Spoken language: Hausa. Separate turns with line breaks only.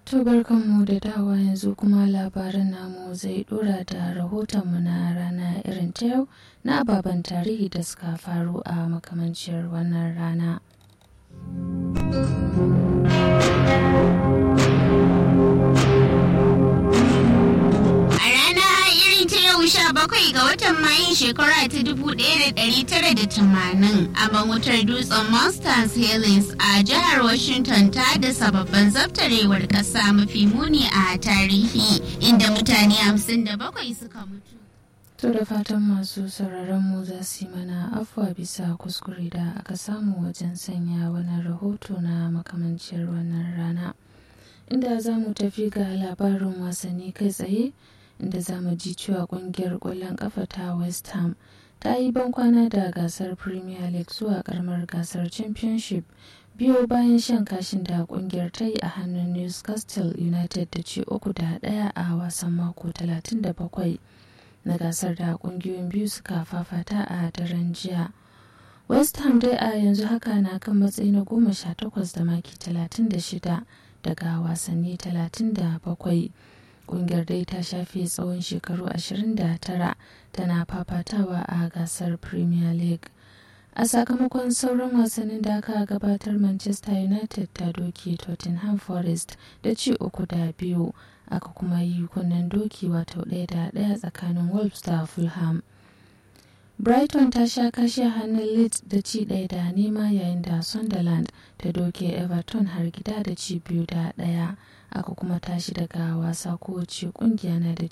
To barkanmu da dawa yanzu kuma labarin namu zai dora da rahotonmu na rana irin ta yau na ababen tarihi da suka faru a makamanciyar wannan rana.
sha bakwai ga watan mayun shekara ta dubu ɗaya da ɗari tara da tamanin a wutar dutsen monsters helens a jihar washington ta da sababbin zabtarewar ƙasa mafi muni a tarihi inda mutane hamsin da bakwai suka mutu
To da fatan masu sauraron mu za su yi mana afuwa bisa kuskure da aka samu wajen sanya wani rahoto na makamanciyar wannan rana. Inda za mu tafi ga labarin wasanni kai tsaye inda za mu ji cewa kungiyar ƙwallon ƙafa ta West Ham ta yi bankwana da gasar Premier League zuwa karamar gasar Championship biyo bayan shan kashin da kungiyar ta yi a hannun Newcastle United da ci uku da ɗaya a wasan mako 37. na gasar da kungiyoyin biyu suka fafata a daren jiya west ham dai a yanzu haka na kan matsayi na goma sha takwas da maki talatin da shida daga wasanni talatin da bakwai kungiyar dai ta shafe tsawon shekaru ashirin da tara tana fafatawa a gasar premier league a sakamakon sauran wasannin da aka gabatar manchester united ta doki tottenham forest da ci uku da biyu aka kuma yi kunnen doki wato ɗaya da ɗaya tsakanin wolves da fulham brighton ta sha kashe hannun leeds da ci ɗaya da nema yayin da sunderland ta doke everton har gida da ci biyu da ɗaya aka kuma tashi daga wasa kowace kungiya na da